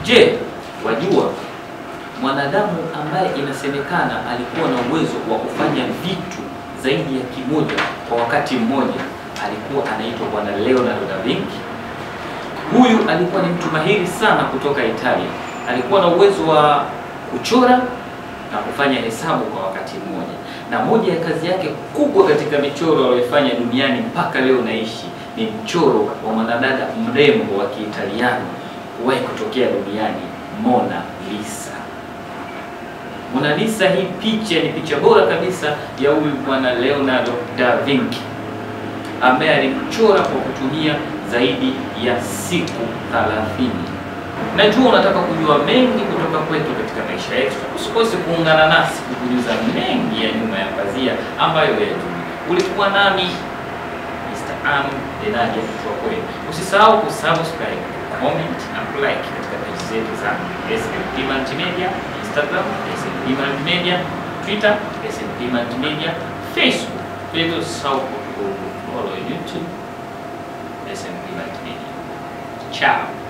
Je, wajua mwanadamu ambaye inasemekana alikuwa na uwezo wa kufanya vitu zaidi ya kimoja kwa wakati mmoja alikuwa anaitwa bwana Leonardo da Vinci. Huyu alikuwa ni mtu mahiri sana kutoka Italia. Alikuwa na uwezo wa kuchora na kufanya hesabu kwa wakati mmoja, na moja ya kazi yake kubwa katika michoro aliyoifanya duniani mpaka leo naishi ni mchoro wa mwanadada mrembo wa Kiitaliano kuwahi kutokea duniani, Mona Lisa. Mona Lisa, hii picha ni picha bora kabisa ya huyu bwana Leonardo da Vinci ambaye alimchora kwa kutumia zaidi ya siku 30. Najua unataka kujua mengi kutoka kwetu katika maisha yetu. Usikose kuungana nasi kukujuza mengi ya nyuma ya pazia ambayo yajui. Ulikuwa nami Mr. Am Denadia kwa kweli. Usisahau kusubscribe, comment na like katika page zetu za SNP Multimedia, Instagram SNP Multimedia, Twitter SNP Multimedia, Facebook. Vile usisahau ku follow YouTube SNP Multimedia. Ciao.